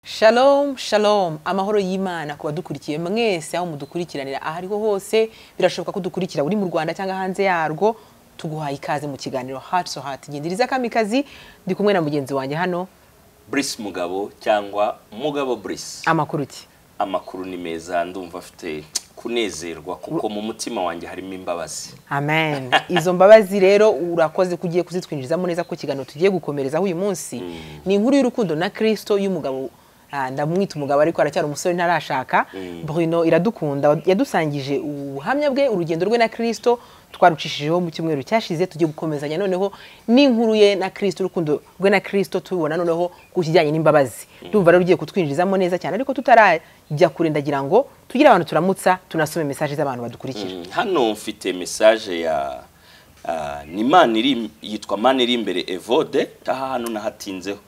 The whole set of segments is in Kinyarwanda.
Shalom, shalom. Amahoro y'Imana ku badukurikiye mwese aho mudukurikiranira aho ariho hose, birashoboka ko dukurikira uri mu Rwanda cyangwa hanze yarwo, tuguhaye ikaze mu kiganiro Heart so Heart. Gindiriza kamikazi, ndi kumwe na mugenzi wanjye hano, Brice Mugabo cyangwa Mugabo Brice amakuru ki? amakuru ni meza ndumva afite kunezerwa kuko mu mutima wanjye harimo imbabazi Amen. Izo mbabazi rero urakoze ko ugiye kuzitwinjirizamo neza ko ikiganiro tugiye gukomerezaho uyu munsi ni inkuru y'urukundo na Kristo y'umugabo ah, ndamwita umugabo ariko aracyari umusore ntarashaka Bruno iradukunda yadusangije ubuhamya bwe urugendo rwe na Kristo twarucishijeho mu cyumweru cyashize tugiye gukomezanya noneho n'inkuru ye na Kristo urukundo rwe na Kristo tubibona noneho ku kijyanye n'imbabazi ndumva rero ugiye kutwinjizamo neza cyane ariko tutarajya kure ndagira ngo tugire abantu turamutsa tunasome mesaje z'abantu badukurikira Mm, hano mfite message ya ah, ni Imana iri yitwa Mana iri imbere Evode aha hano nahatinzeho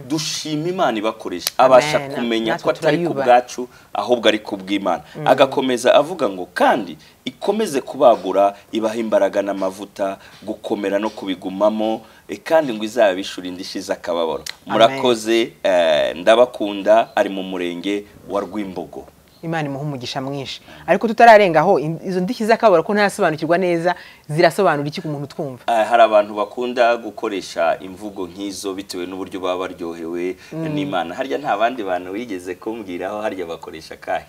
dushima Imana ibakoresha abasha Amen. kumenya Natwe ko atari ku turayubaha. bwacu ahubwo ari ku bw'Imana agakomeza avuga ngo kandi ikomeze kubagura ibaha imbaraga n'amavuta gukomera no kubigumamo e, kandi ngo izabishura indishyi z'akababaro murakoze eh, ndabakunda ari mu murenge wa Rwimbogo Imana imuha umugisha mwinshi ariko tutararengaho in- izo ndishyi z'akababaro ko ntarasobanukirwa neza zirasobanura iki ku muntu utwumva Ah, hari abantu bakunda gukoresha imvugo nk'izo bitewe n'uburyo baba baryohewe n'imana harya nta bandi bantu wigeze kumbwiraho harya bakoresha akahe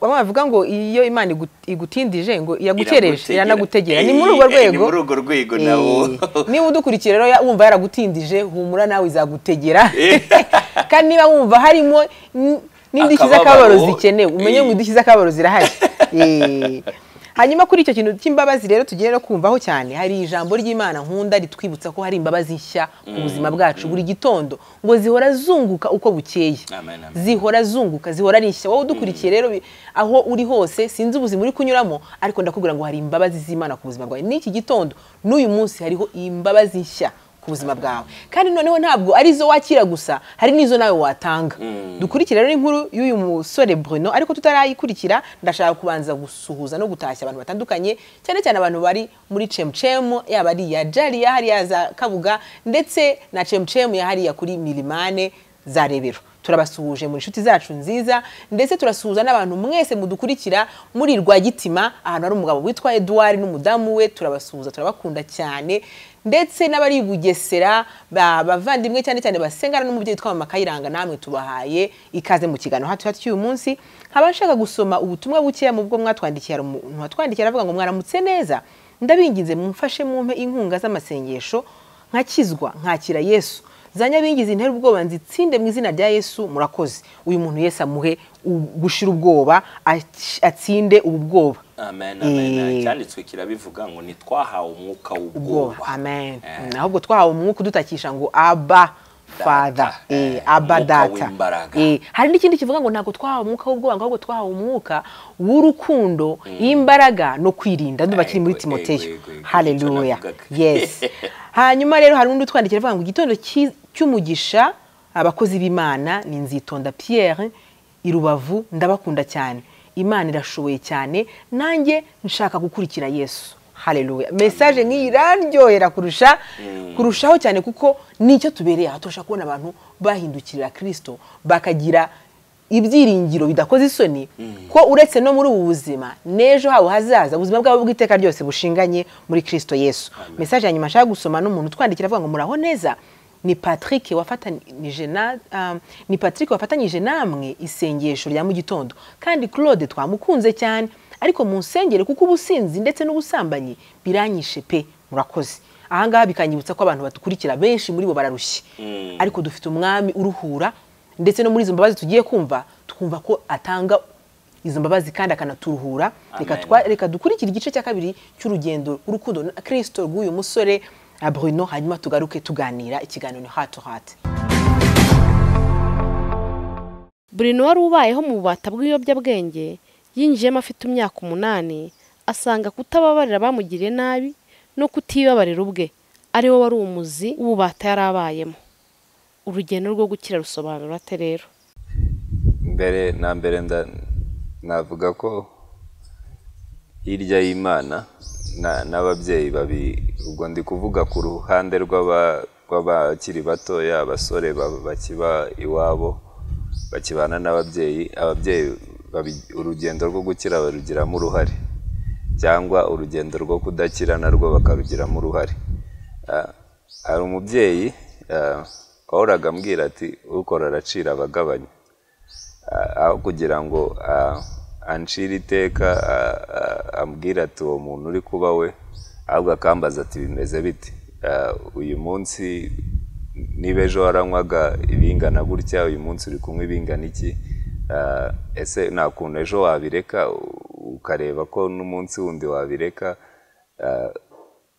bamwe bavuga ngo iyo Imana igu- igutindije ngo yagukereje Iragutegera. iranagutegera Eh, ni muri urwo eh, rwego ni muri urwo rwego nawo Eh, niba udukurikiye rero ya- wumva yaragutindije humura nawe izagutegera kandi niba wumva harimo n- n'indishyi Akababaro. z'akababaro zikenewe umenye ngo Eh. indishyi z'akababaro zirahari Eh. hanyuma kuri icyo kintu cy'imbabazi rero tugiye no kumvaho cyane hari ijambo ry'imana nkunda ritwibutsa ko hari imbabazi nshya ku buzima bwacu buri gitondo ngo zihora zunguka uko bukeye Amen, amen. zihora zunguka zihora ari nshya wowe udukurikiye rero bi- aho uri hose sinzi ubuzima uri kunyuramo ariko ndakubwira ngo hari imbabazi z'imana ku buzima bwawe n'iki gitondo n'uyu munsi hariho imbabazi nshya ku buzima bwawe kandi noneho ntabwo ari izo wakira gusa hari n'izo nawe watanga dukurikira rero inkuru y'uyu musore Bruno ariko tutarayikurikira ndashaka kubanza gusuhuza no gutashya abantu batandukanye cyane cyane abantu bari muri cemcemu yaba ari iya jariya hariya za kabuga ndetse na cemcemu ya hariya kuri milimane za rebero turabasuhuje muri inshuti zacu nziza ndetse turasuhuza n'abantu mwese mudukurikira muri Rwagitima ahantu hari umugabo witwa Edouard n'umudamu we turabasuhuza turabakunda cyane ndetse n'abari i Bugesera ba- bavandimwe cyane cyane basengana n'umubyeyi witwa Mama Kayiranga namwe tubahaye ikaze mu kiganiro hatu hatu cy'uyu munsi nkaba nshaka gusoma ubutumwa bukeya mu bwo mwatwandikiye hari umuntu watwandikiye aravuga ngo mwaramutse neza ndabinginze mumfashe mumpe inkunga z'amasengesho nkakizwa nkakira Yesu zanyabingizi ntera ubwoba nzitsinde mu izina rya yesu murakoze uyu muntu yesu amuhe u- gushira ubwoba aci- atsinde ubu bwoba amen amen Eh. icyanditswe kirabivuga ngo ntitwahawe umwuka ubwoba w'ubwoba amen Eh. Mm, ahubwo twahawe umwuka udutakisha ngo aba father Eh, Eh, aba umwuka data w'imbaraga. Eh, hari n'ikindi kivuga ngo ntabwo twahawe umwuka w'ubwoba ngo ahubwo twahawe umwuka w'urukundo y'imbaraga no kwirinda ndumva kiri muri Ego, ego, timoteyo ego, ego, haleluya icyo navugaga. yes hanyuma rero hari undi utwandikira avuga ngo igitondo cyi- cy'umugisha abakozi b'imana ni nzitonda pierre i rubavu ndabakunda cyane imana irashoboye cyane nanjye nshaka gukurikira yesu haleluya mesaje nk'iyi iraryohera kurusha kurushaho cyane kuko nicyo tubereye aha turashaka kubona abantu bahindukirira kirisito bakagira ibyiringiro bidakoze isoni ko uretse no muri ubu buzima n'ejo habo hazaza ubuzima bwabo bw'iteka ryose bushinganye muri kirisito yesu mesaje ya nyuma nshaka gusoma n'umuntu utwandikira avuga ngo muraho neza ni patrick wafatanije na um, ni patrick wafatanyije namwe isengesho rya mu gitondo kandi claude twamukunze cyane ariko mu nsengere kuko ubusinzi ndetse n'ubusambanyi biranyishe pe murakoze ahangaha bikanyibutsa ko abantu badukurikira benshi muri bo bararushye ariko dufite umwami uruhura ndetse no muri izo mbabazi tugiye kumva twumva ko atanga izo mbabazi kandi akanaturuhura Reka Amen. twa- reka dukurikire igice cya kabiri cy'urugendo urukundo na kirisito rw'uyu musore ah, bruno hanyuma tugaruke tuganira ikiganiro ni hato hati Bruno wari ubayeho mu bubata bw'ibiyobyabwenge yinjiyemo afite imyaka umunani asanga kutababarira abamugiriye nabi no kutibabarira ubwe ari wo wari umuzi w'ububata yari abayemo urugendo rwo gukira rusobanura ate rero mbere na mbere nda- navuga ko hirya y'imana na- n'ababyeyi babi ubwo ndi kuvuga ku ruhande rw'aba- rw'abakiri batoya abasore ba- bakiba iwabo bakibana n'ababyeyi ababyeyi babi- urugendo rwo gukira barugiramo uruhare cyangwa urugendo rwo kudakira narwo bakarugiramo uruhare Ah, hari umubyeyi ah, wahoraga ambwira ati ukora aracira abagabanya Ah, aho kugira ngo ah, ancire iteka ah, ah, ambwire ati uwo muntu uri kuba we ahubwo akambaza ati bimeze bite Ah, uyu munsi niba ejo waranywaga ibingana gutya uyu munsi uri kunywa ibingana iki Ah, ese nta kuntu ejo wabireka u- ukareba ko n'umunsi wundi wabireka Ah,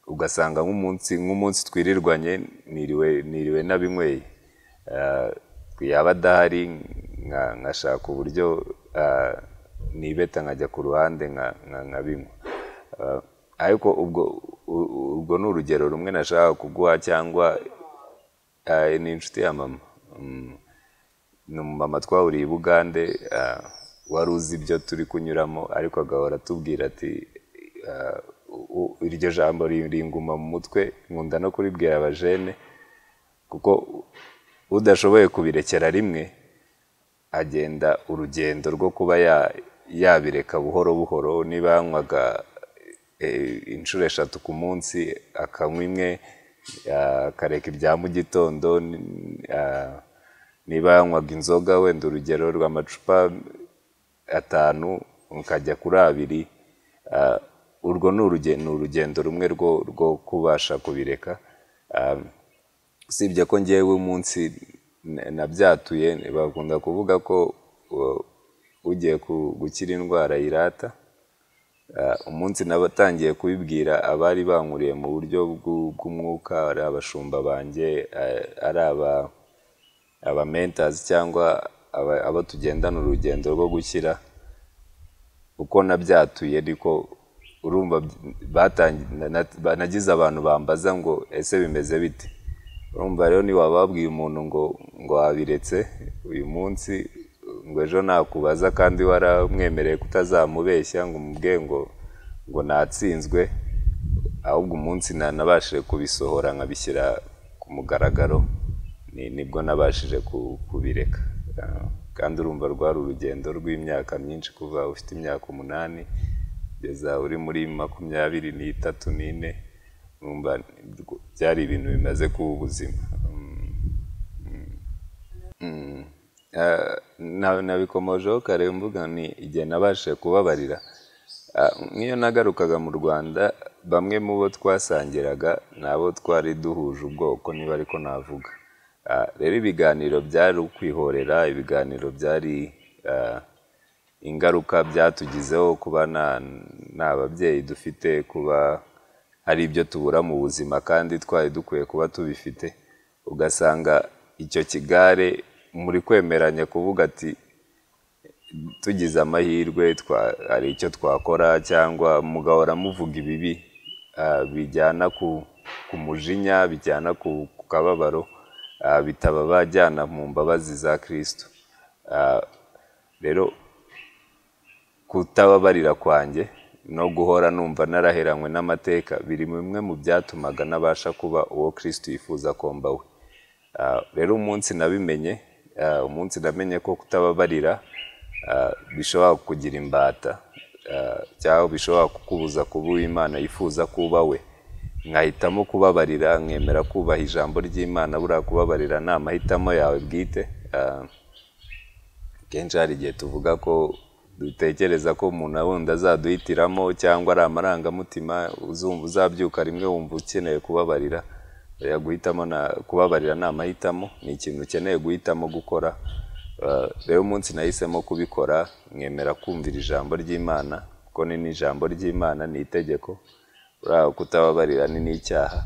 ugasanga nk'umunsi nk'umunsi twirirwanye niriwe niriwe nabinyweye Ah, yaba adahari nka- nkashaka uburyo ah, nibeta nkajya ku ruhande nka- nka- nkabinywa Ah, ariko ubwo u- u- urwo ni urugero rumwe nashaka kuguha cyangwa ah, ni inshuti ya mama Mm, ni umumama twahuriye i bugande ah, wari uzi ibyo turi kunyuramo ariko agahora atubwira ati ah, u- u- iryo jambo ringuma mu mutwe nkunda no kuribwira abajene kuko udashoboye kubirekera rimwe agenda urugendo rwo kuba ya- yabireka buhoro buhoro niba yanywaga eh, inshuro eshatu ku munsi akanywa imwe ah, akareka ibya mu gitondo ni- ah, niba yanywaga inzoga wenda urugero rw'amacupa atanu ukajya kuri abiri ah, urwo ni urugendo ni urugendo rumwe rwo rwo kubasha kubireka Ah, usibye ko ngewe umunsi na- nabyatuye bakunda kuvuga ko uh, ugiye ku- gukira indwara yirata Uh, umunsi nabatangiye kubibwira abari bankuriye mu buryo bw'u- bw'umwuka ari abashumba banjye uh, ari aba abamentazi cyangwa aba- abo tugendana urugendo rwo gushyira uko nabyatuye ariko urumva batangi- na- na- nagize abantu bambaza ngo ese bimeze bite urumva rero ntiwababwiye umuntu ngo ngo wabiretse uyu munsi ngo ejo nakubaza kandi waramwemereye kutazamubeshya ngo umubwiye ngo ngo natsinzwe ahubwo umunsi nanabashije kubisohora nkabishyira ku mugaragaro ni- nibwo nabashije ku- kubireka Ah, kandi urumva rwari urugendo rw'imyaka myinshi kuva ufite imyaka umunani kugeza uri muri makumyabiri n'itatu n'ine urumva rw- byari ibintu bimaze kuba ubuzima Mm, mm, mm. Ah, na- nabikomojeho kare mvuga ni igihe nabashije kubabarira Ah, nk'iyo nagarukaga mu rwanda bamwe mu bo twasangiraga ni abo twari duhuje ubwoko niba ariko navuga Ah, rero ibiganiro byari ukwihorera ibiganiro byari ah, ingaruka byatugizeho kuba nta- nta babyeyi dufite kuba hari ibyo tubura mu buzima kandi twari dukwiye kuba tubifite ugasanga icyo kigare muri kwemeranya kuvuga ati tugize amahirwe twa- hari icyo twakora cyangwa mugahora muvuga ibibi ah, bijyana ku ku mujinya bijyana ku ku kababaro ah, bitaba bajyana mu mbabazi za kirisito Ah, rero kutababarira kwanjye no guhora numva narahiranywe n'amateka biri mu bimwe mu byatumaga nabasha kuba uwo kirisito yifuza ko mba we Ah, rero umunsi nabimenye ah, umunsi namenye ko kutababarira ah, bishobora kugira imbata ah, cyangwa bishobora kukubuza kuba uwo imana yifuza kuba we nkahitamo kubabarira nkemera kubaha ijambo ry'imana buriya kubabarira ni amahitamo yawe bwite ah, kenshi hari igihe tuvuga ko dutekereza ko umuntu wundi azaduhitiramo cyangwa ari amarangamutima uzumva uzabyuka rimwe wumva ukeneye kubabarira Oya, guhitamo na- kubabarira ni amahitamo ni ikintu ukeneye guhitamo gukora Uh, rero umunsi nahisemo kubikora mwemera kumvira ijambo ry'imana kuko ni n'ijambo ry'imana ni itegeko buriya kutababarira ni n'icyaha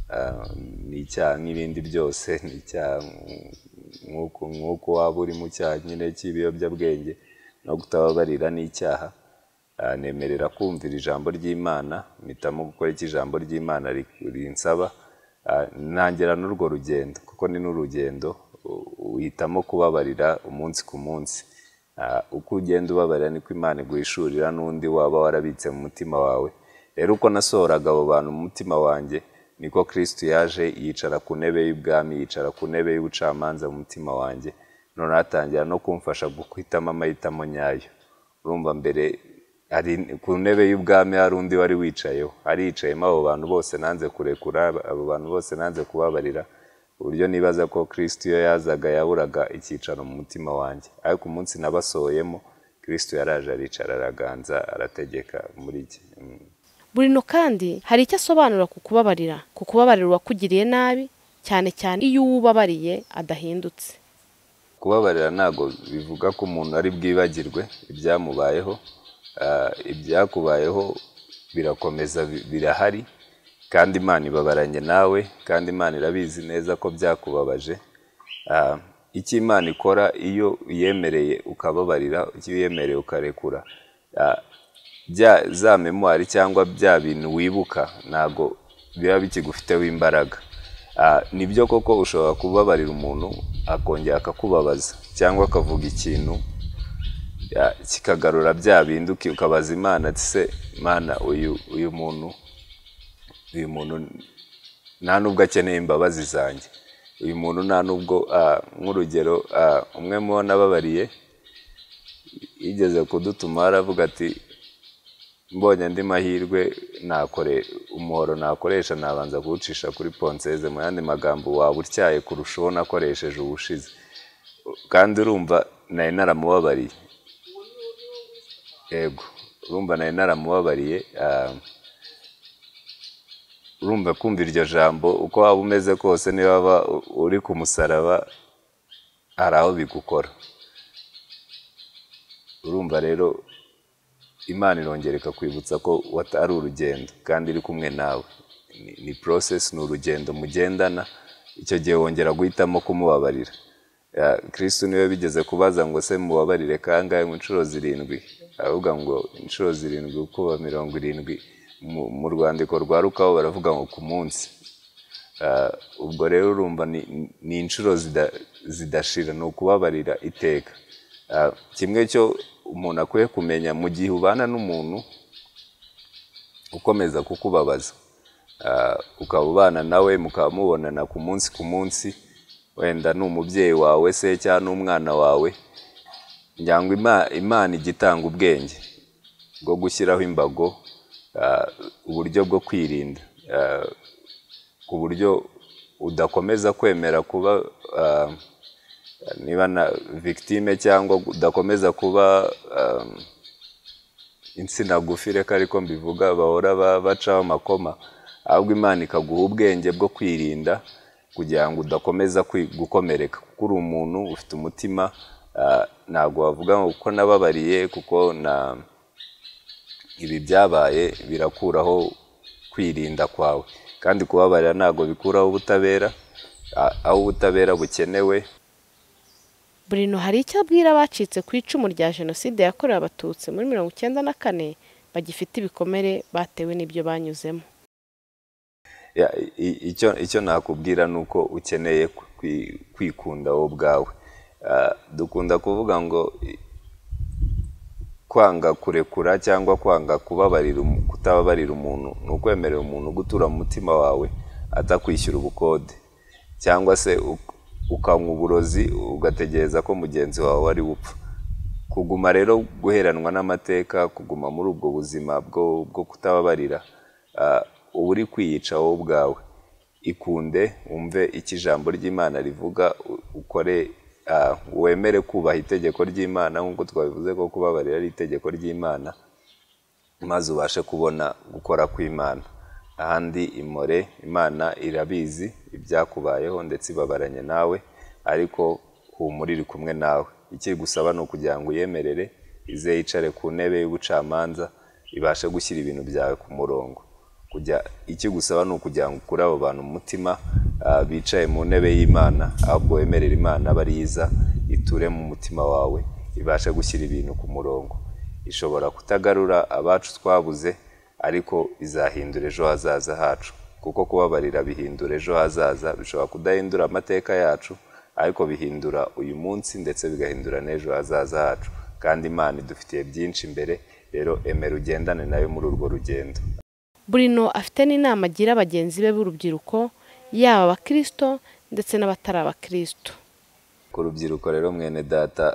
Ah, ni icyaha nk'ibindi byose ni icyaha nk- nk'uko nk'uko waba uri mu cyaha nyine cy'ibiyobyabwenge no kutababarira ni icyaha Ah, nemerera kumvira ijambo ry'imana mpitamo gukora icyo ijambo ry'imana ri- rinsaba Ah, ntangira n'urwo rugendo kuko ni n'urugendo u- uhitamo kubabarira umunsi ku munsi Ah, uko ugenda ubabarira niko imana iguhishurira n'undi waba warabitse mu mutima wawe rero uko nasohoraga abo bantu mu mutima wanjye niko kirisito yaje yicara ku ntebe y'ubwami yicara ku ntebe y'ubucamanza mu mutima wanjye noneho atangira no kumfasha guhitamo amahitamo nyayo urumva mbere hari ku ntebe y'ubwami hari undi wari wicayeho ariyicayemo abo bantu bose nanze kurekura abo bantu bose nanze kubabarira uburyo nibaza ko kirisiti iyo yazaga yaburaga icyicaro mu mutima wanjye ariko umunsi nabasohoyemo kirisiti yaraje aricara araganza arategeka muri iki burino kandi hari icyo asobanura ku kubabarira ku kubabarira uwakugiriye nabi cyane cyane iyo uwo ubabariye adahindutse kubabarira ntabwo bivuga ko umuntu ari bwibagirwe ibyamubayeho Ah, ibyakubayeho birakomeza bi- birahari kandi imana ibabaranye nawe kandi imana irabizi neza ko byakubabaje Ah, icyo imana ikora iyo uyemereye ukababarira icyo uyemereye ukarekura ah, bya- za memwari cyangwa bya bintu wibuka ntabwo biba bikigufiteho imbaraga Ah, nibyo koko ushobora kubabarira umuntu akongera akakubabaza cyangwa akavuga ikintu ya- kikagarura bya bindi uki- ukabaza imana ati se mana uyu uyu muntu uyu muntu nta n'ubwo akeneye imbabazi zanjye uyu muntu nta n'ubwo ah, nk'urugero ah, umwe mubo nababariye yigeze kudutuma aravuga ati mbonye andi mahirwe nakore umuhoro nakoresha nabanza kuwucisha kuri ponseze mu yandi magambo waba utyaye kurusha uwo nakoresheje ubushize kandi urumva nari naramubabariye yego urumva nari naramubabariye ah, urumva kumva iryo jambo uko waba umeze kose niba waba u- uri ku musaraba hari aho bigukora urumva rero imana irongera ikakwibutsa ko wata- ari urugendo kandi iri kumwe nawe Ni- ni porosesi ni urugendo mugendana icyo gihe wongera guhitamo kumubabarira Ya, kristu niwe bigeze kubaza ngo se mubabarire kangahe mu nshuro zirindwi aravuga ngo inshuro zirindwi kuba mirongo irindwi Mu- mu rwandiko rwa rukaho baravuga ngo ku munsi Ah, ubwo rero urumva ni- ni inshuro zida- zidashira ni ukubabarira iteka Ah, kimwe cyo umuntu akwiye kumenya mu gihe ubana n'umuntu ukomeza kukubabaza Ah, ukaba ubana nawe mukaba mubonana ku munsi ku munsi wenda ni umubyeyi wawe se cyangwa n'umwana wawe njyangwa Ima- imana ijya itanga ubwenge bwo gushyiraho imbago ah, uburyo bwo kwirinda Ah, ku buryo udakomeza kwemera kuba ah, niba na victime cyangwa udakomeza kuba ah, insina gufi reka ariko mbivuga bahora ba- bacaho amakoma ahubwo imana ikaguha ubwenge bwo kwirinda kugira ngo udakomeza kwi- gukomereka kuko uri umuntu ufite umutima ah, ntabwo wavuga ngo kuko nababariye kuko na ibi byabaye birakuraho kwirinda kwawe kandi kubabarira ntabwo bikuraho ubutabera ah, aho ubutabera bukenewe burino hari icyo abwira abacitse ku icumu rya jenoside yakorewe abatutsi muri mirongo icyenda na kane bagifite ibikomere batewe n'ibyo banyuzemo Ya, i- icyo icyo nakubwira ni uko ukeneye kwi- kwikunda wowe ubwawe Ah, dukunda kuvuga ngo i- kwanga kurekura cyangwa kwanga kubabarira umu- kutababarira umuntu ni ukwemerera umuntu gutura mu mutima wawe atakwishyura ubukode cyangwa se uk- ukanywa uburozi ugategereza ko mugenzi wawe ari bupfa kuguma rero guheranwa n'amateka kuguma muri ubwo buzima bwo bwo kutababarira ah, uba uri kwiyica wowe ubwawe ikunde wumve icyo ijambo ry'imana rivuga u- ukore ah, wemere kubaha itegeko ry'imana nk'uko twabivuze ko kubabarira ari itegeko ry'imana maze ubashe kubona gukora kw'imana ahandi imore imana irabizi ibyakubayeho ndetse ibabaranye nawe ariko humura iri kumwe nawe ikigusaba ni ukugira ngo uyemerere ize yicare ku ntebe y'ubucamanza ibashe gushyira ibintu byawe ku murongo kujya ikigusaba ni ukugira ngo ukure abo bantu mu mutima ah, bicaye mu ntebe y'imana ahubwo wemerera imana aba ariyo iza iture mu mutima wawe ibashe gushyira ibintu ku murongo ishobora kutagarura abacu twabuze ariko izahindura ejo hazaza hacu kuko kubabarira bihindura ejo hazaza bishobora kudahindura amateka yacu ariko bihindura uyu munsi ndetse bigahindura n'ejo hazaza hacu kandi imana idufitiye byinshi imbere rero emera ugendane nayo muri urwo rugendo burino afite n'inama agira bagenzi be b'urubyiruko yaba abakirisito ndetse n'abatari abakirisito ku rubyiruko rero mwene data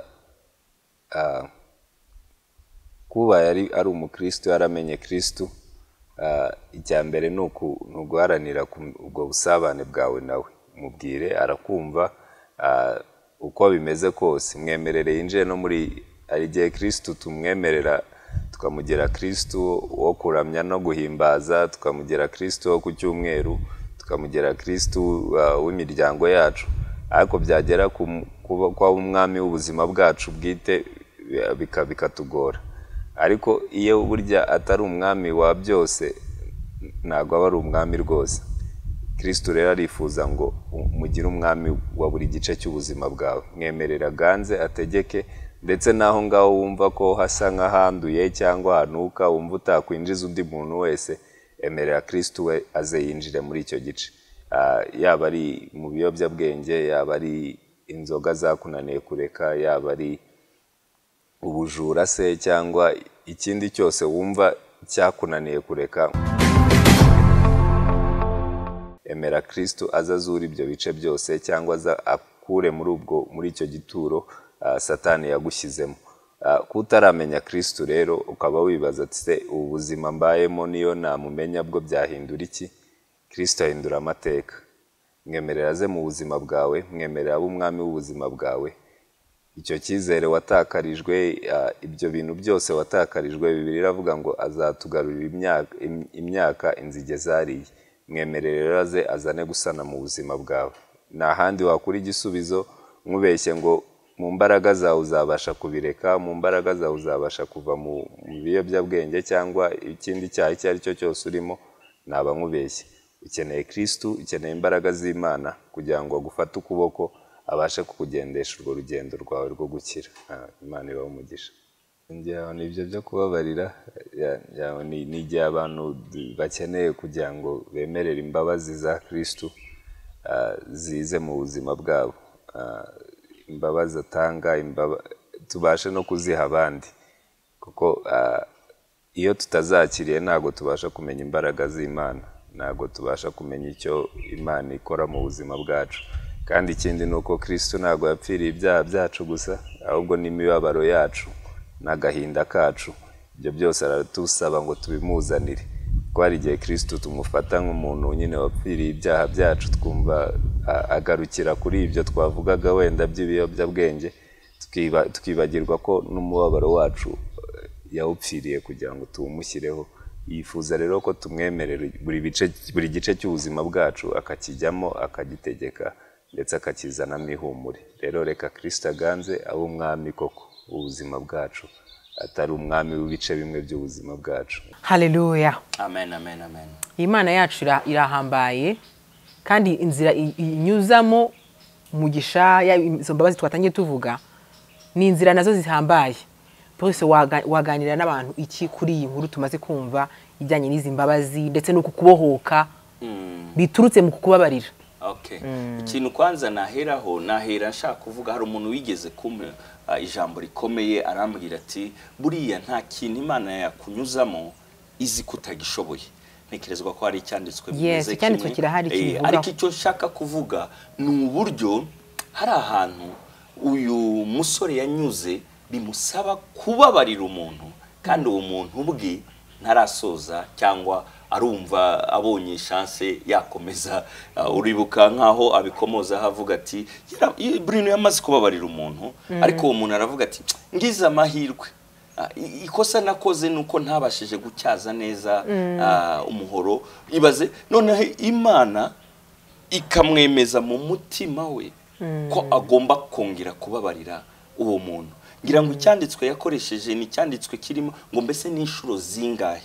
ah, kuba yari ari umukirisitu yaramenye kirisitu icya mbere ni uku- ni uguharanira ku- ubwo busabane bwawe nawe mubwire arakumva ah, uko bimeze kose mwemerere yinjiye no muri hari igihe kirisitu tumwemerera tukamugira kirisitu wo kuramya no guhimbaza tukamugira kirisitu wo ku cyumweru tukamugira kirisitu ah, w'imiryango yacu ariko byagera ku mu- kuba- kuba umwami w'ubuzima bwacu bwite bi- bika- bikatugora ariko iyo burya atari umwami wa byose ntabwo aba ari umwami rwose kirisitu rero arifuza ngo mugire umwami wa buri gice cy'ubuzima bwawe mwemerera aganze ategeke ndetse n'aho ngaho wumva ko hasa nk'ahanduye cyangwa hanuka wumva utakwinjiza undi muntu wese emerera kirisitu we aze yinjire muri icyo gice Ah, yaba ari mu biyobyabwenge yaba ari inzoga zakunaniye kureka yaba ari ubujura se cyangwa ikindi cyose wumva cyakunaniye kureka emera kirisitu aza azura ibyo bice byose cyangwa aza akure muri ubwo muri icyo gituro ah, satani yagushyizemo Ah, kutaramenya kirisitu rero ukaba wibaza ati se ubu buzima mbayemo niyo namumenya bwo byahindura iki kirisitu ahindura amateka mwemerera aze mu buzima bwawe mwemerera abe umwami w'ubuzima bwawe icyo cyizere watakarijwe ah, ibyo bintu byose watakarijwe bibiri iravuga ngo azatugarurira imyaka- im- imyaka inzige zariye mwemerere rero aze azane gusana mu buzima bwawe nta handi wakura igisubizo nkubeshye ngo mu mbaraga zawe uzabasha kubireka mu mbaraga zawe uzabasha kuva mu mu biyobyabwenge cyangwa ikindi cyaha icyo ari cyo cyose urimo naba nkubeshye ukeneye kirisitu ukeneye imbaraga z'imana kugira ngo agufate ukuboko abashe kukugendesha urwo rugendo rwawe rwo gukira Ah, imana ibahe umugisha njyewe ibyo byo kubabarira ya- ya- ni ni igihe abantu d- bakeneye kugira ngo bemerere imbabazi za kirisitu ah, zize mu buzima bwabo Ah, imbabazi atanga imbaba- tubashe no kuziha abandi kuko ah, iyo tutazakiriye ntabwo tubasha kumenya imbaraga z'imana ntabwo tubasha kumenya icyo imana ikora mu buzima bwacu kandi ikindi ni uko kirisitu ntabwo yapfiriye ibyaha byacu gusa ahubwo n'imibabaro yacu n'agahinda kacu ibyo byose aratusaba ngo tubimuzanire kuko hari igihe kirisitu tumufata nk'umuntu nyine wapfiriye ibyaha byacu twumva a- agarukira kuri ibyo twavugaga wenda by'ibiyobyabwenge tukiba- tukibagirwa ko n'umubabaro wacu yawupfiriye kugira ngo tuwumushyireho yifuza rero ko tumwemerera buri bice buri gice cy'ubuzima bwacu akakijyamo akagitegeka ndetse akakizanamo ihumure rero reka kirisita aganze abe umwami koko w'ubuzima bwacu atari umwami w'ibice bimwe by'ubuzima bwacu haleluya amen amen amen imana yacu ira- irahambaye kandi inzira i- inyuzamo umugisha yaba izo mbabazi twatangiye tuvuga ni inzira nazo zihambaye bose waga- waganira n'abantu iki kuri iyi nkuru tumaze kumva ijyanye n'izi mbabazi ndetse no kukubohoka biturutse mu kukubabarira okay ikintu kwanza naheraho nahera nshaka kuvuga hari umuntu wigeze kumpa ah, ijambo rikomeye arambwira ati buriya nta kintu imana yakunyuzamo izi kutagishoboye ntekerezwa ko hari icyanditswe Yes, bimeze icyanditswe kimwe. kirahari Eh, kibivugaho. ariko icyo nshaka kuvuga ni uburyo hari ahantu uyu musore yanyuze bimusaba kubabarira umuntu kandi uwo muntu ubwe ntarasoza cyangwa arumva abonye shanse yakomeza Uh, uribuka nk'aho abikomozaho avuga ati "Yara- i- Bruno yamaze kubabarira umuntu ariko uwo muntu aravuga ati ngize amahirwe Ah, i- ikosa nakoze ni uko ntabashije gutyaza neza ah, umuhoro ibaze noneho imana ikamwemeza mu mutima we ko agomba kongera kubabarira uwo muntu ngira ngo icyanditswe yakoresheje ni icyanditswe kirimo ngo mbese ni inshuro zingahe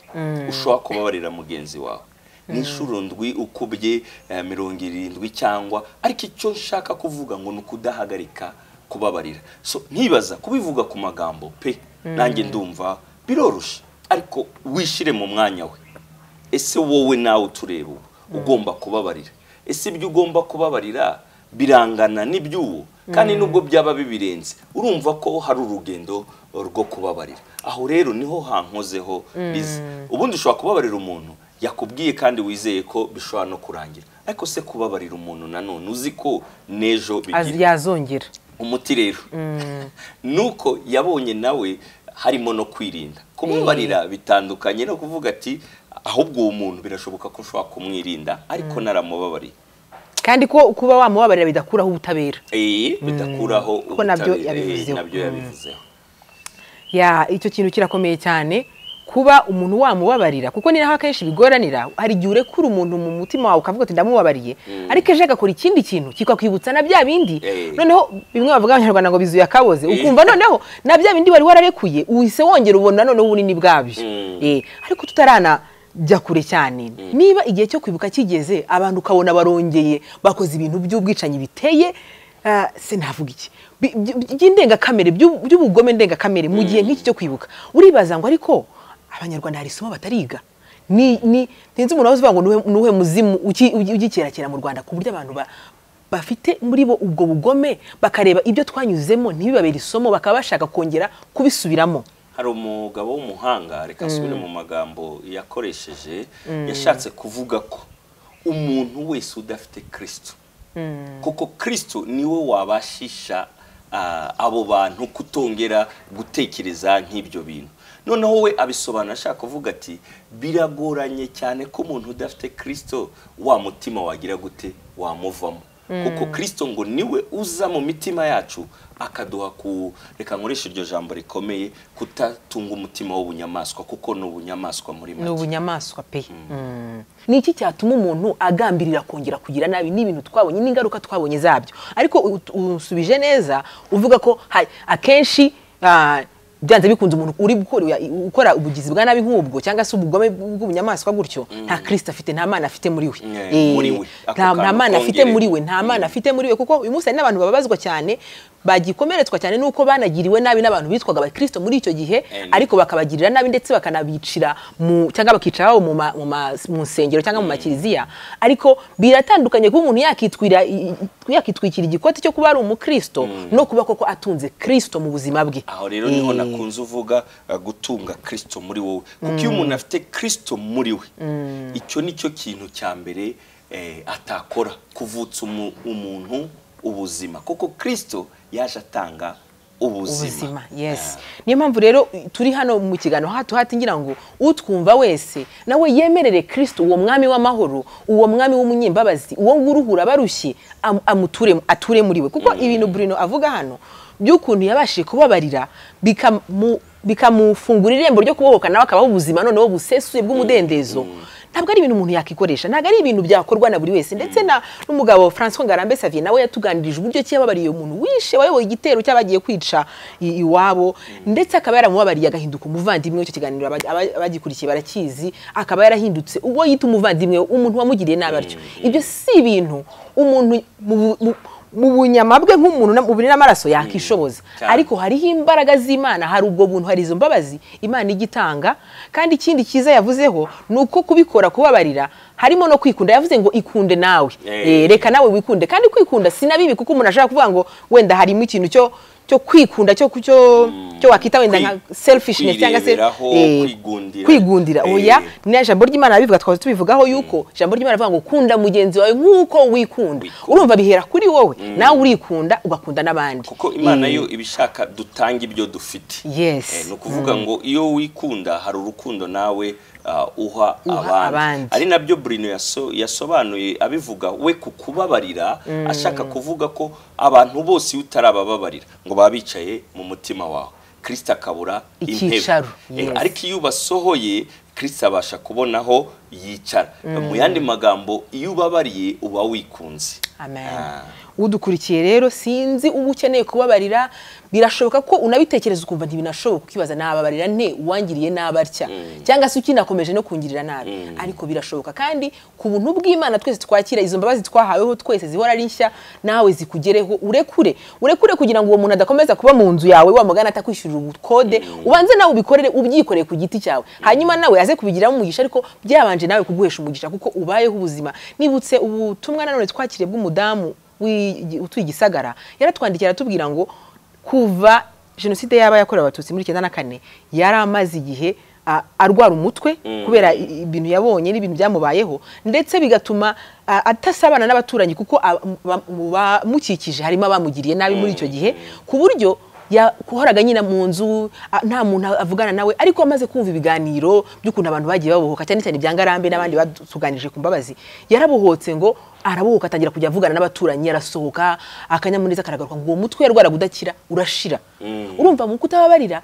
ushobora kubabarira mugenzi wawe ni inshuro ndwi ukubye eh, mirongo irindwi cyangwa ariko icyo nshaka kuvuga ngo ni ukudahagarika kubabarira so ntibaza kubivuga ku magambo pe nanjye ndumva biroroshye ariko wishire mu mwanya we ese wowe nawe utureba ubu ugomba kubabarira ese ibyo ugomba kubabarira birangana n'iby'uwo kandi nubwo byaba bibirenze urumva ko hari urugendo rwo kubabarira aho rero niho hankozeho bize ubundi ushobora kubabarira umuntu yakubwiye kandi wizeye ko bishobora no kurangira ariko se kubabarira umuntu nanone uzi ko n'ejo bigira Az- yazongera umuti rero nuko yabonye nawe harimo no kwirinda kumubarira bitandukanye no kuvuga ati ahubwo uwo muntu birashoboka ko ushobora kumwirinda ariko naramubabariye kandi ko kuba wamubabarira bidakuraho ubutabera Eh, bidakuraho Kuko nabyo ubutabera. Eh, yabivuzeho. nabyo yabivuzeho ya icyo kintu kirakomeye cyane kuba umuntu wamubabarira kuko ni naho akenshi bigoranira hari igihe urekura umuntu mu mutima wawe ukavuga uti ndamubabariye ariko ejo agakora ikindi kintu kikakwibutsa na bya bindi Eh. noneho bimwe bavuga abanyarwanda ngo bizuye akaboze Eh. ukumva noneho na bya bindi wari wararekuye uhise wongera ubona noneho ubunini bwabyo Mm. Eh, ariko tutarana jya kure cyane niba igihe cyo kwibuka kigeze abantu ukabona barongeye bakoze ibintu by'ubwicanyi biteye ah, sinavuga iki Bi- by- by'indengakamere by'u- by'ubugome ndengakamere mu gihe nk'iki cyo kwibuka uribaza ngo ariko abanyarwanda hari isomo batariga ni ni ntinzi umuntu wavuze ngo nuhe nuhe muzimu uki- ugi- ugikerakera mu Rwanda ku buryo abantu ba- bafite muri bo ubwo bugome bakareba ibyo twanyuzemo ntibibabere isomo bakaba bashaka kongera kubisubiramo hari umugabo w'umuhanga reka asubire mu magambo yakoresheje yashatse kuvuga ko umuntu wese udafite kirisito kuko kirisito niwe wabashisha ah, abo bantu kutongera gutekereza nk'ibyo bintu noneho we abisobanura ashaka kuvuga ati biragoranye cyane ko umuntu udafite kirisito wa mutima wagira gute wamuvamo kuko kirisito ngo niwe uza mu mitima yacu akaduha ku reka nkoresha iryo jambo rikomeye kutatunga umutima w'ubunyamaswa kuko ni ubunyamaswa muri ni make ubunyamaswa pe Mm. ni iki cyatuma umuntu agambirira kongera kugira nabi n'ibintu twabonye n'ingaruka twabonye zabyo ariko u- u- unsubije neza uvuga ko ha- akenshi ah, byanze bikunze umuntu uri gukora- ukora ubugizi bwa nabi nk'ubwo cyangwa se ubugome bw'ubunyamaswa gutyo nta kirisita afite nta mana afite muri we Yeah, Eh, muri we. nta Ako nta kantu mana afite kongere. muri we nta mana afite muri we kuko uyu munsi hari n'abantu bababazwa cyane bagikomeretswa cyane n'uko banagiriwe nabi n'abantu bitwaga abakirisito muri icyo gihe Amen. ariko bakabagirira nabi ndetse bakanabicira mu cyangwa bakicara babo mu ma- mu ma- mu nsengero cyangwa mu makiliziya ariko biratandukanye kuba umuntu yakitwira i- i- yakitwikira igikoti cyo kuba ari umukristo no kuba koko atunze kristo mu buzima bwe aho rero niho Eh, nakunze uvuga uh, gutunga kirisito muri wowe kuko iyo umuntu afite kirisito muri we icyo ni cyo kintu cya mbere eh, atakora kuvutsa umu- umuntu ubuzima kuko kirisito yaje atanga ubuzima ubuzima yes niyo mpamvu rero turi hano mu kiganiro hatu hati ngira ngo utwumva wese nawe yemerere kirisito uwo mwami w'amahoro uwo mwami w'umunyembabazi uwo nguwo uruhura barushye am- amuture ature muri we kuko ibintu burino avuga hano by'ukuntu yabashije kubabarira bikamu- bikamufungura irembo ryo kubohoka nawe akabaho ubuzima noneho busesuye bw'umudendezo ntabwo ari ibintu umuntu yakikoresha ntabwo ari ibintu byakorwa na buri wese ndetse na n'umugabo François Ngarambe Xavier nawe yatuganirije uburyo ki yababariye umuntu wishe wayoboye igitero cy'abagiye kwica i- iwabo ndetse akaba yaramubabariye agahinduka umuvandimwe w'icyo kiganiro aba- aba- abagikurikiye barakizi akaba yarahindutse uwo yita umuvandimwe umuntu wamugiriye nabi atyo ibyo si ibintu umuntu mu bu- mu- mu bunyama bwe nk'umuntu na- mu mubiri n'amaraso yakishoboza Cyane. ariko hariho imbaraga z'imana hari ubwo buntu hari izo mbabazi imana ijya itanga kandi ikindi cyiza yavuzeho ni uko kubikora kubabarira harimo no kwikunda yavuze ngo ikunde nawe Eh. Eh, reka nawe wikunde kandi kwikunda si na bibi kuko umuntu ashobora kuvuga ngo wenda harimo ikintu cyo cyo kwikunda cyo cyo cyo wakita wenda nka Kwi- selfishness cyangga se kwireberaho, eh, kwigundira. kwigundira Eh. oya ni ijambo ry'imana bivuga twaza tubivugaho yuko ijambo ry'imana rivuga ngo kunda mugenzi wawe nk'uko wikunda urumva bihera kuri wowe nawe urikunda ugakunda n'abandi kuko imana yo ibishaka dutanga ibyo dufite Yes. Eh, ni ukuvuga ngo iyo wikunda hari urukundo nawe ah, uha Uha abandi. abandi ari nabyo burino yaso- yasobanuye abivuga we ku kubabarira ashaka kuvuga ko abantu bose iyo utarabababarira ngo baba bicaye mu mutima wawe kirisita akabura intebe Icyicaro, Eh, yes. ariko iyo ubasohoye kirisita abasha kubona aho yicara mu yandi magambo iyo ubabariye uba wikunze Amen. Ah. udukurikiye rero sinzi uba ukeneye kubabarira birashoboka ko unabitekereza ukumva ntibinashoboka ukibaza nababarira nte uwangiriye nabi atya cyangwa se ukinakomeje no kungirira nabi ariko birashoboka kandi ku buntu bw'imana twese twakira izo mbabazi twahaweho twese zihora ari nshya nawe zikugereho urekure urekure kugira ngo uwo muntu adakomeza kuba mu nzu yawe wa mugana atakwishyurira ubukode ubanze nawe ubikorere ubyikoreye ku giti cyawe hanyuma nawe aze kubigiramo umugisha ariko byabanje nawe kuguhesha umugisha kuko ubayeho ubuzima nibutse ubutumwa nanone twakiriye bw'umudamu w'i- utuye igisagara yaratwandikiye aratubwira ngo kuva jenoside yaba yakorewe abatutsi muri icyenda na kane yari amaze igihe ah, arwara umutwe kubera i- i- ibintu yabonye n'ibintu byamubayeho ndetse bigatuma ah, atasabana n'abaturanyi kuko ab- ba- mu bamukikije harimo abamugiriye nabi muri icyo gihe ku buryo yahoraga nyine mu nzu ah, nta muntu avugana nawe ariko amaze kumva ibiganiro by'ukuntu abantu bagiye babohoka cyane cyane ibya ngarambe n'abandi batuganije ku mbabazi yarabohotse ngo arabohoka atangira kujya avugana n'abaturanyi arasohoka akanyamuneza karagaruka ngo uwo mutwe yarwaraga udakira urashira urumva mu kutababarira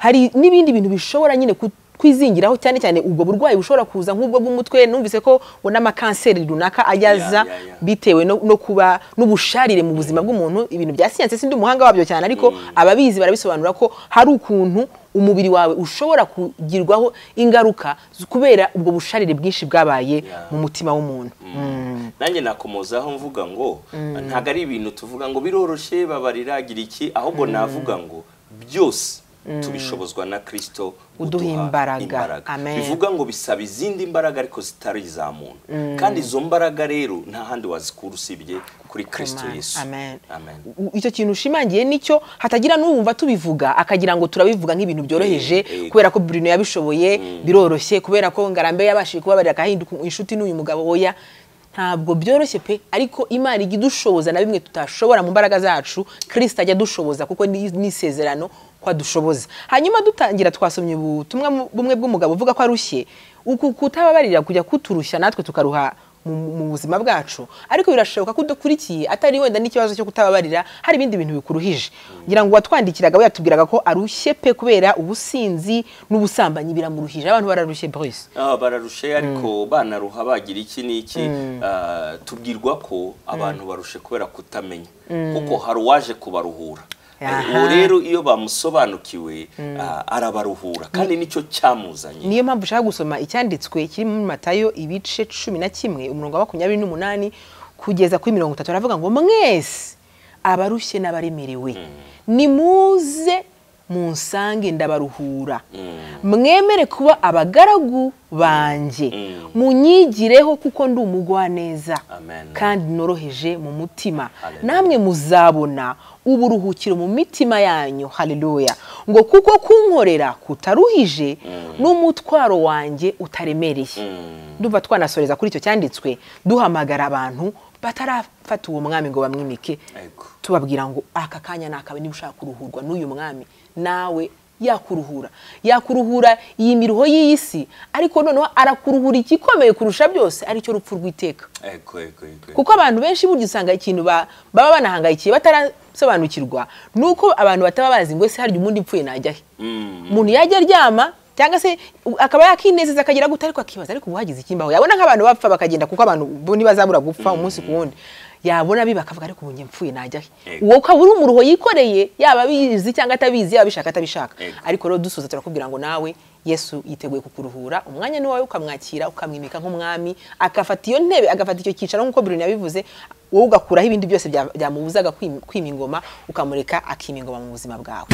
hari n'ibindi bintu bishobora nyine ku- kwizingiraho cyane cyane ubwo burwayi bushobora kuza nk'ubwo bw'umutwe numvise ko ngo n'amakanseri runaka ayaza Ya, ya, ya. bitewe no, no kuba n'ubusharire mu buzima bw'umuntu ibintu bya siyanse sindi umuhanga wabyo cyane ariko ababizi barabisobanura ko hari ukuntu umubiri wawe ushobora kugirwaho ingaruka z- kubera ubwo busharire bwinshi bwabaye mu mutima w'umuntu Mm. nanjye nakomozaho mvuga ngo ntabwo ari ibintu tuvuga ngo biroroshye babarira agira iki ahubwo navuga ngo byose tubishobozwa na kirisito Uduha imbaraga. Amen. bivuga ngo bisaba izindi mbaraga ariko zitari iza muntu kandi izo mbaraga rero nta handi wazikura usibye kuri kirisito Imana. yesu Amen. Amen. U- icyo kintu ushimangiye nicyo hatagira n'uwumva tubivuga akagira ngo turabivuga nk'ibintu byoroheje Eh, eh. kubera ko Bruno yabishoboye biroroshye kubera ko Ngarambe yabashije kubabarira akahinduka inshuti n'uyu mugabo oya ntabwo byoroshye pe ariko Imana ijya idushoboza na bimwe tutashobora mu mbaraga zacu kirisita ajya adushoboza kuko ni ni isezerano ko adushoboza hanyuma dutangira twasomye ubutumwa mu- bumwe bw'umugabo uvuga ko arushye uku kutababarira kujya kuturushya natwe tukaruha mu mu buzima bwacu ariko birashoboka ko udakurikiye atari wenda n'ikibazo cyo kutababarira hari ibindi bintu bikuruhije ngira ngo uwatwandikiraga we yatubwiraga ko arushye pe kubera ubusinzi n'ubusambanyi biramuruhije abantu bararushye Bruce Ah, bararushe ariko banaruha bagira iki n'iki ah, tubwirwa ko abantu barushe kubera kutamenya kuko hari uwaje kubaruhura Aha. uwo rero iyo bamusobanukiwe ah, arabaruhura kandi nicyo cyamuzanye niyo mpamvu ushaka gusoma icyanditswe kiri muri matayo ibice cumi na kimwe umurongo wa makumyabiri n'umunani kugeza kuri mirongo itatu aravuga ngo mwese abarushye n'abaremerewe nimuze munsange ndabaruhura mwemere kuba abagaragu banjye munyigireho kuko ndi umugwaneza Amen. kandi noroheje mu mutima Hallelujah. namwe muzabona uburuhukiro mu mitima yanyu haleluya ngo kuko kunkorera kutaruhije n'umutwaro wanjye utaremereye ndumva twanasoreza kuri icyo cyanditswe duhamagara abantu batarafata uwo mwami ngo bamwimike Ego. tubabwira ngo aka kanya ni akawe niba ushaka kuruhurwa n'uyu mwami nawe yakuruhura yakuruhura iyi miruho y'iyi si ariko noneho arakuruhura igikomeye kurusha byose aricyo rupfu rw'iteka Ego, ego, ego. kuko abantu benshi burya usanga ikintu ba- baba banahangayikiye batarasobanukirwa ni uko abantu bataba bazi ngo ese harya umuntu upfuye najya he Mm. umuntu yajya aryama cyangwa se u- akaba yakinezeza akagira gute ariko akibaza ariko ubu hagize ikimbaho yabona nk'abantu bapfa bakagenda kuko abantu bo ntibazabura gupfa umunsi ku wundi yabona biba akavuga ariko ubu njye mpfuye najya he Yego. uwo ukaba uri umuruho yikoreye yaba abizi cyangwa atabizi yaba abishaka atabishaka Yego. ariko rero dusoza turakubwira ngo nawe yesu yiteguye kukuruhura umwanya ni wowe ukamwakira ukamwimika nk'umwami agafata iyo ntebe agafata icyo cyicaro nk'uko Bruno yabivuze wowe ugakuraho ibindi byose bya- byamubuzaga kwima kwima ingoma ukamureka akima ingoma mu buzima bwawe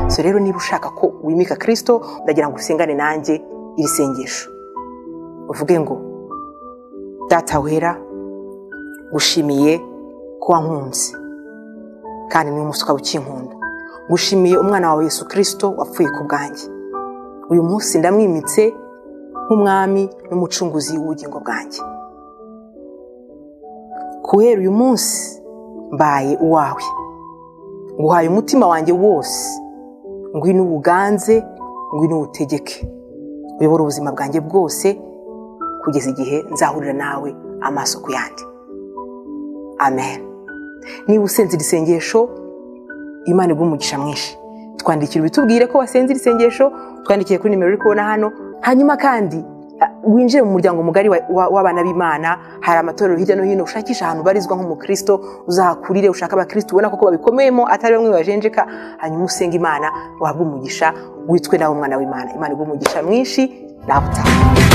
so rero niba ushaka ko wimika kirisito ndagira ngo usengane nanjye iri sengesho uvuge ngo data wera gushimiye ko wankunze kandi niwe munsi ukaba ukinkunda gushimiye umwana wawe yesu kirisito wapfuye ku bwanjye uyu munsi ndamwimitse nk'umwami n'umucunguzi w'ubugingo bwanjye kubera uyu munsi mbaye uwawe nguhaye umutima wanjye wose ngwino uwuganze ngwino uwutegeke uyobora ubuzima bwanjye bwose kugeza igihe nzahurira nawe amaso ku yandi amen niba usenze iri sengesho imana iguha umugisha mwinshi twandikira ubitubwire ko wasenze iri sengesho twandikiye kuri nimero uri kubona hano hanyuma kandi ah, winjire mu muryango mugari wa- wa- w'abana b'imana hari amatorero hirya no hino ushakisha ahantu ubarizwa nk'umukristo uzahakurire ushaka abakristo ubona koko babikomeyemo atari bamwe bajenjeka hanyuma usenge imana wahabwe umugisha witwe nawe umwana w'imana imana iguha umugisha mwinshi nawe utaha